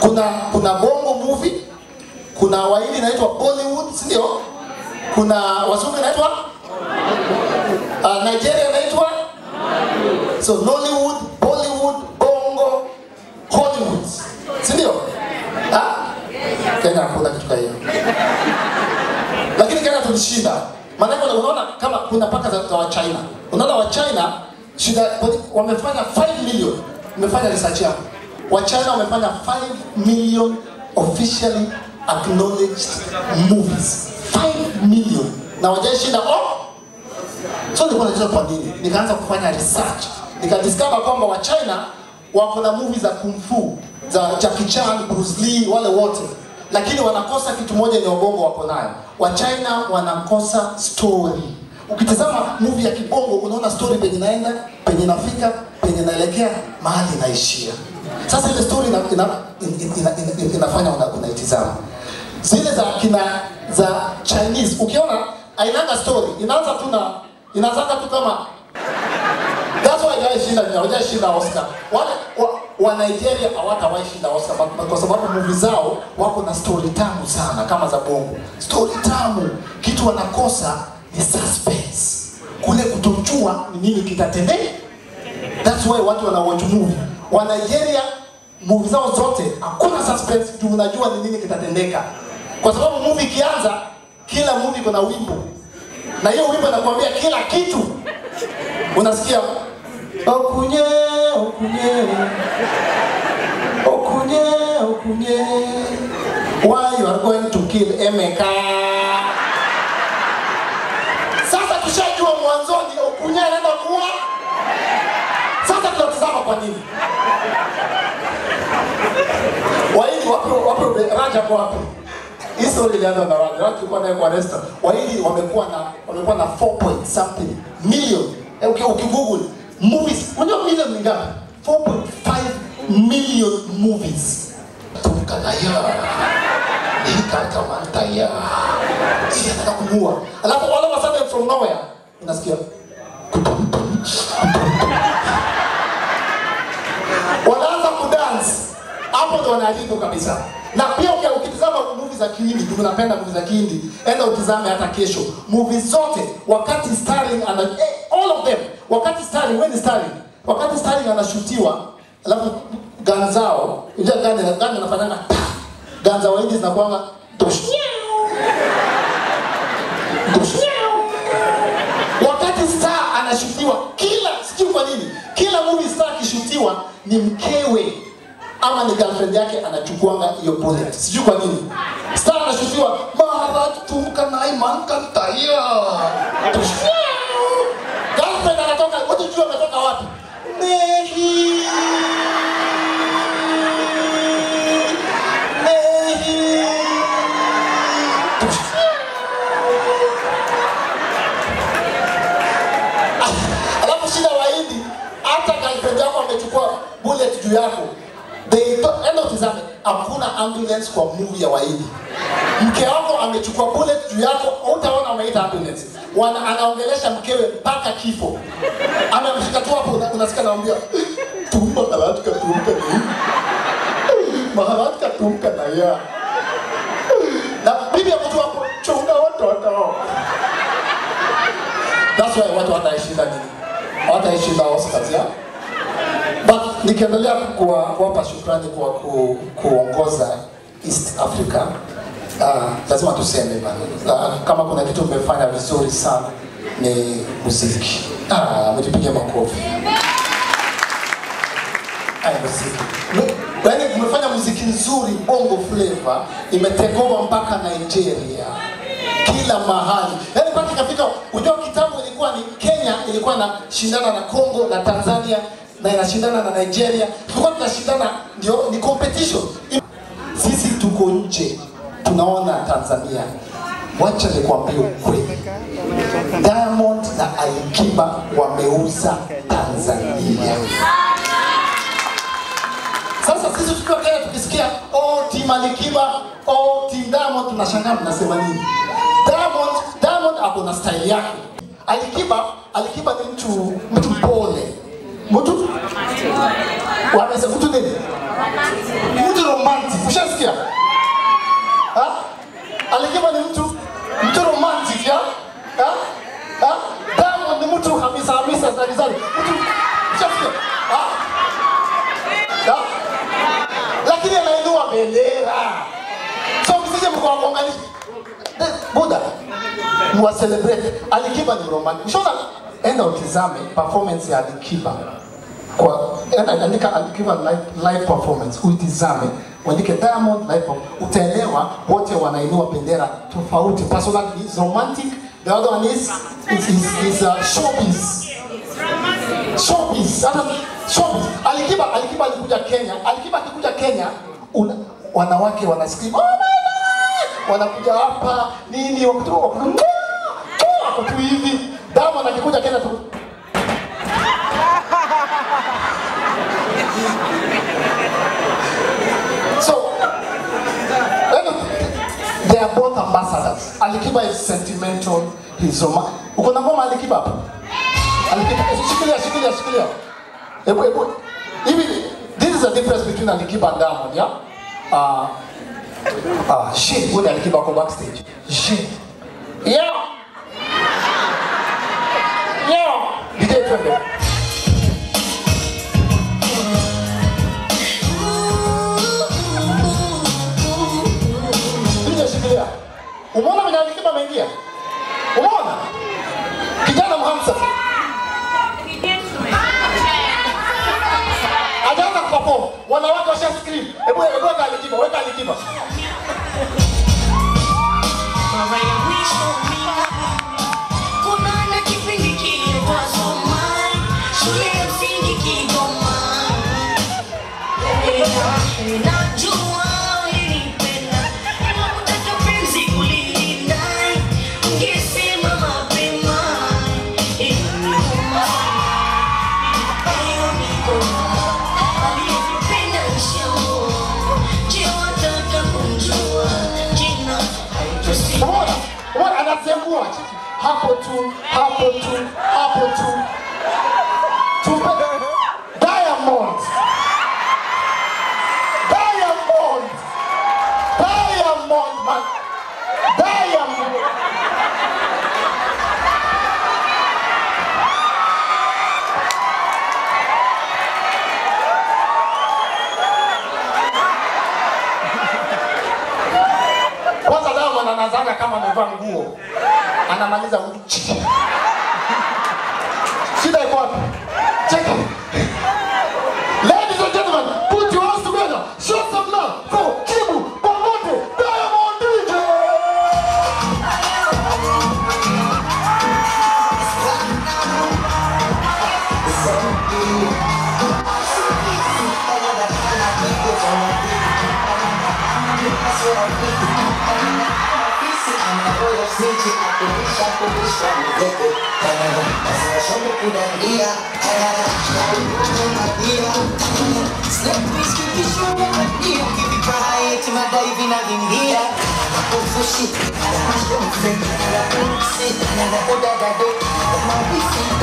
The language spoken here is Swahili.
kuna kuna bongo movie kuna wahindi inaitwa bollywood si ndio kuna wazungu inaitwa uh, nigeria inaitwa so nollywood bollywood bongo hollywood si ndio Ah? kenya hakuna kitu ka hiyo lakini kenya tulishinda maanake unaona kama kuna paka za, za wachina unaona wachina shida wamefanya 5 million umefanya research yako wachina wamefanya 5 million officially acknowledged movies 5 million na wajaishinda oh! so nilikuwa najua kwa nini nikaanza kufanya research nikadiscover kwamba wachina wako na movie za kung fu za Jackie Chan, Bruce Lee, wale wote, lakini wanakosa kitu moja ni ubongo wako nayo. Wachina wanakosa story. Ukitazama movie ya kibongo unaona story penye inaenda, penye inafika, penye inaelekea, mahali inaishia. Sasa ile story ina, ina, ina, ina, ina, inafanya una, unaitizama. Zile za kina za Chinese ukiona ainanga story, inaanza tu na inaanza tu kama That's why hawajawahi shinda hawajawahi shinda Oscar. Wale wa, wa Nigeria hawatawahi shinda Oscar kwa- kwa sababu movie zao wako na story tamu sana kama za bongo. Story tamu, kitu wanakosa ni suspense. Kule kutojua ni nini kitatendeka. That's why watu wana watch movie. Wa Nigeria movie zao zote hakuna suspense, tu unajua ni nini kitatendeka. Kwa sababu movie ikianza, kila movie iko na wimbo. Na hiyo wimbo inakwambia kila kitu unasikia okunye okunye okunye okunye why you are going to kill Emeka sasa tushajua mwanzoni okunye anaenda kuwa sasa tunatazama kwa nini Wahindi wapo wapo Raja kwa wapi? Hii story ilianza na Raja. Raja tulikuwa naye kwa restaurant. Wahindi wamekuwa na wamekuwa na 4 point something million. Eh, uki ukigoogle movies, unajua million ni ngapi? 4.5 million movies. Tukaya. Nikaka mantaya. Sisi nataka kumua. Alafu all of a sudden from nowhere unasikia wanaanza kudance hapo ndo wanaaliko kabisa na pia uki- ukitizama movie za kihindi tunapenda movie za kihindi enda utizame hata kesho movie zote wakati starring ana eh, all of them wakati starring when is starring wakati starring anashutiwa alafu gun zao unajua gun gun anafanyanga pa gun za wahindi zinakuanga dush dush wakati star anashutiwa kila sijui kwa nini kila movie star akishutiwa ni mkewe ama ni girlfriend yake anachukuanga hiyo bullet sijui kwa nini star anashutiwa maharaj tumka naiman kantaya girlfriend anatoka wote jua ametoka wapi Mehi Mehi alafu shida wahindi hata girlfriend yako amechukua bullet juu yako they don't- enda utizame hakuna ambulance kwa movie ya wahindi mke wako amechukua bullet juu yako utaona wameita ambulance Wana, anaongelesha mkewe mpaka kifo amemshika tu hapo una- unasikia naambia tumba kalatika tumka ni maharatka tumka na ya na bibi ya mtu hapo chunga watoto That's why watu wataishinda nini? Wataishinda Oscars ya? But nikiendelea kuwa- kuwapa shukrani kwa ku, kuongoza East Africa uh, lazima tuseme bana. Uh, kama kuna kitu mmefanya vizuri sana ni muziki. Ah, mjipigie makofi. Ai, muziki. M- Yaani mmefanya muziki nzuri, bongo flavor imetekova mpaka Nigeria kila mahali, yaani mpaka ikafika. Unajua kitambo ilikuwa ni Kenya ilikuwa inashindana na Congo na Tanzania na inashindana na Nigeria, tulikuwa tunashindana, ndio ni competition. Sisi tuko nje, tunaona Tanzania. Wacha nikwambie ukweli, Diamond na Alikiba wameuza Tanzania. Sasa sisi tukiwa Kenya tukisikia oh team Alikiba, oh team Diamond tunashangaa mnasema nini? Diamond Diamond ako na style yake. Alikiba Alikiba ni mtu mtu pole. Mtu wamesema mtu nini? Mtu romantic. elera so msije mkawagonganisha buda mwa celebrate alikiba ni romantic shona enda utizame performance ya alikiba kwa enda andika alikiba live, live performance uitizame uandike diamond live performance. utaelewa wote wanainua bendera tofauti personal is romantic the other one is is is, is uh, showbiz showbiz hata showbiz alikiba alikiba alikuja Kenya alikiba akikuja Kenya una, wanawake wana scream oh my god wanakuja hapa nini wakati wako wako tu hivi Diamond akikuja Kenya tu so they are both ambassadors Alikiba is sentimental he's romantic uko na ngoma Alikiba hapo Alikiba shikilia shikilia shikilia hebu hebu hivi this is the difference between Alikiba and Diamond yeah uh, Ah, shit, huyu ni Alikiba kwa backstage. Shit. Yo. Yo. DJ twende. DJ shikilia. Umeona mwenye Alikiba ameingia? Umeona? Kijana mhamsa. Hajaanza kuperform. Wanawake washa scream. Hebu hebu weka Alikiba, weka Alikiba. Kuna na kipindi kilikuwa Somali, shule ya msingi Kigoma. Najua ulinipenda, ila kutaka penzi kulidai, ungesema mapema. Iliniuma, hayo mikono, aliyependa nishaoa. Je, wataka kumjua jina? Haitosema. Umeona? Umeona anazengua. Hapo tu, hapo tu, hapo tu. Tupe Diamond. Diamond. Diamond man. Diamond. Kwanza Diamond anazanga kama amevaa nguo. Anamaliza uchi. Shida iko wapi? Check it. Ladies and gentlemen, put your hands together. Show some love for Kibu Pamote Diamond DJ. Ufushi,